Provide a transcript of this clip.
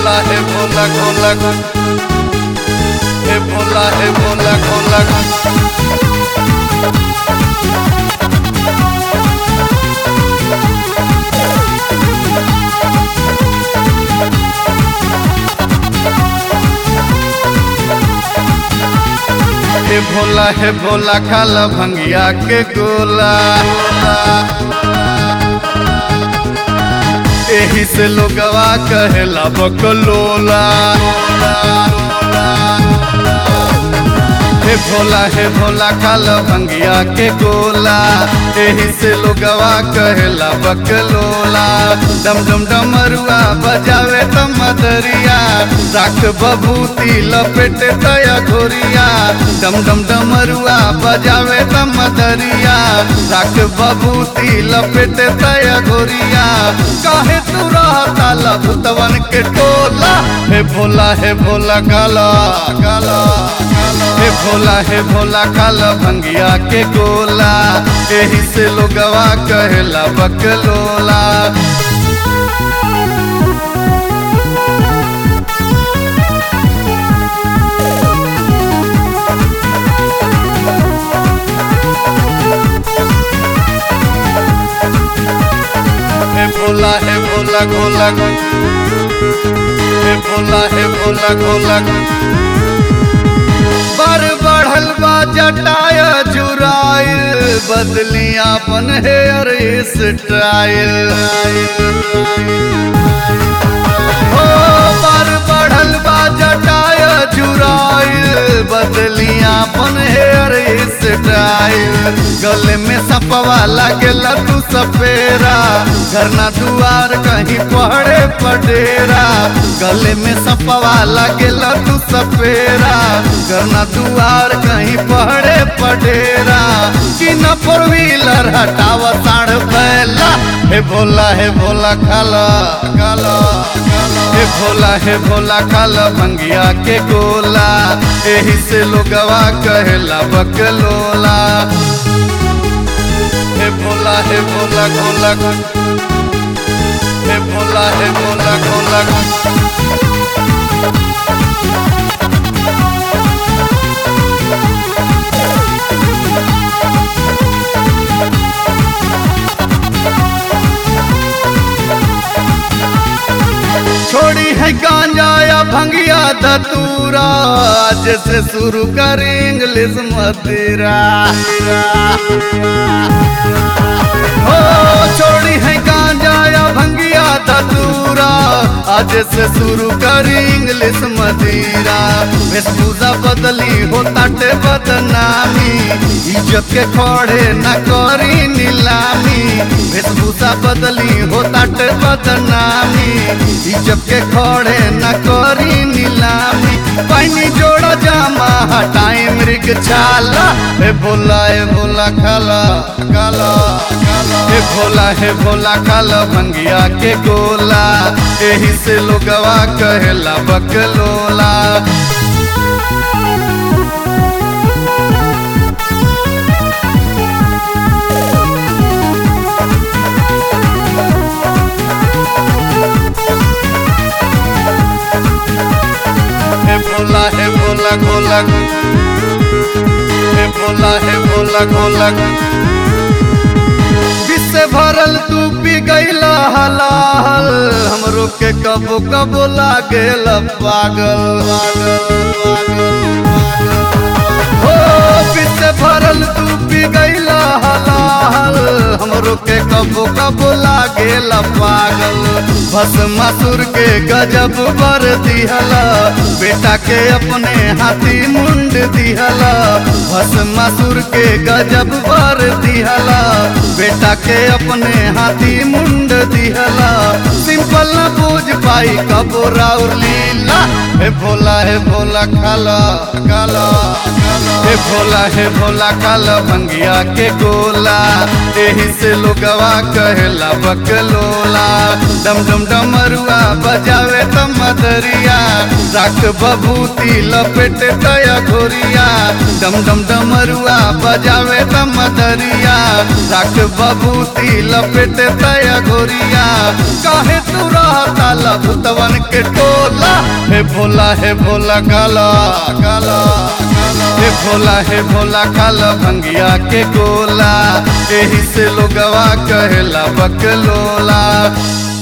भोला हे भोला भोला हे भोला हे भोला भोला हे भोला हे भोला खाला भंगिया के गोला एही से लोगवा कहेला बकलोला हे भोला हे भोला खाला भंगिया के गोला एही से लोगवा कहेला बकलोला डम डम डमरुआ बजावे त मदरिया राख बबूती लपेटे तया घोरिया डम डम डमरुआ बजावे त मदरिया राख बबूती लपेटे तया घोरिया काहे तू रहता लभुतवन के टोला हे भोला हे भोला काला काला हे भोला हे भोला काला भंगिया के गोला एही से लोगवा कहेला बकलोला हे भोला हे भोला गोला हे भोला हे भोला गोला बर बढ़ल बा जटाय जुराइल बदली अपन हेयर स्टाइल हो बर बढ़ल बा जटाय जुराइल बदली अपन हेयर स्टाइल गले में सपवा लागेला तू सपेरा घरना दुआर कहीं पड़े पडेरा गले में सपवा लागेला तू सपेरा घरना दुआर कहीं पड़े पडेरा कि न फोर व्हीलर हटावा साढ़ बैला हे भोला हे भोला खाला खाला हे भोला हे भोला खाला भंगिया के गोला एही से लोगवा कहेला बकलोला हे भोला हे भोला गोला हे भोला हे भोला गोला छोड़ी है गांजा या भंगिया धतूरा आज से शुरू कर इंग्लिश मदिरा हो छोड़ी है गांजा या भंगिया धतूरा आज से शुरू कर इंग्लिश मदिरा वेशभूषा बदली हो ताटे बदनामी इज्जत के खड़े न करी नीलामी वेशभूषा बदली हो ताटे बदनामी इज्जत के खड़े न करी नीलामी पानी जोड़ा जामा हटाई मृग छाला हे भोला हे भोला खाला काला हे भोला हे भोला खाला भंगिया के गोला एही से लोगवा कहेला बकलोला हे भोला हे भोला गोला हे भोला हे भोला गोला विश्व भरल तू पी गईला हलाहल हमरो के कबो कबो लागेल पागल पागल पागल हो विश्व भरल तू पी गईला हलाहल हमरो के कबो कबो लागेल पागल भस्मासुर के गजब बर दिहला बेटा के अपने हाथी मुंड दिहला भस्मासुर के गजब बर दिहला बेटा के अपने हाथी मुंड दिहला सिंपल न बूझ पाई कबो राउर लीला हे भोला हे भोला खाला काला हे भोला हे भोला काला भंगिया के गोला एही से लोगवा कहेला बकलोला डम डम डमरुआ बजावे त मदरिया राख बबूती लपेटे तया घोरिया डम डम डमरुआ बजावे त मदरिया राख बबूती लपेटे तया घोरिया काहे तू रहता लभुतवन के टोला हे भोला हे भोला काला काला हे भोला हे भोला काला भंगिया के गोला एही से लोगवा कहेला बकलोला